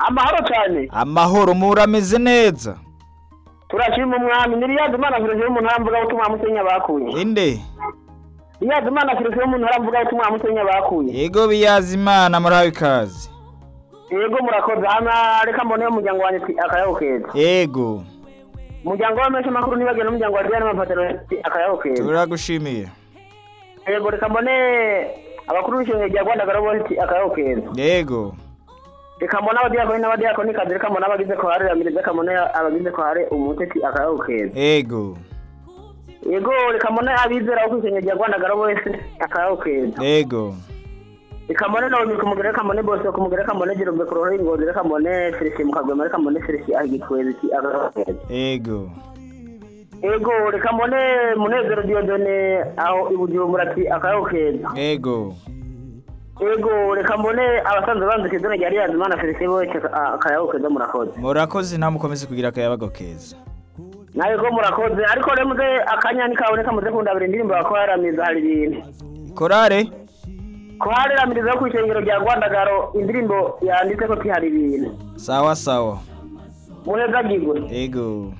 amahoro cyane amahoro murameze neza turashima umwami ni riyadi imana filosofi y'umuntu aramvuga ko tumwa musenya bakuye inde riyadi imana filosofi y'umuntu aramvuga ko tumwa musenya bakuye yego biyazi imana murahawe ikaze yego murakoze hano reka mboneho umuryango wanjye twi- akayaho keza yego umuryango w'amenshi makuru nibagire n'umuryango wa riyadi n'amapataro akayaho keza turagushimiye yego reka mbone abakuru b'ishingiro rya rwanda garoboti akayaho keza yego reka mbone abadiyakoni n'abadiyakoni kazi reka mbone abagize kohare ramiriza reka mbone abagize kohare umutesi akayaho keza yego yego reka mbone abizera bo kwishingiro rya rwanda garoboti akayaho keza yego ikamone nawe kumugere kamone bose kumugere kamone jirombe kuroho ingozi rekamone serisi mukagwema rekamone serisi ahigikwezi ki agakwezi yego ego rekamone munezero diodone aho ibujumbura ki akayokeza yego ego rekamone abasanzwe banze kizina rya riyazi mana serisi boke akayokeza murakoze murakoze namwe ukomeze kugira akayabago keza nawe ko murakoze ariko remuze akanyani kawe rekamuze kundabira indirimbo yakoharamiza hari ibintu korare kuhareramiriza ku ishengero rya rwandagaro indirimbo yanditse ko ki hari ibintu sawa sawa muneza gigwe yego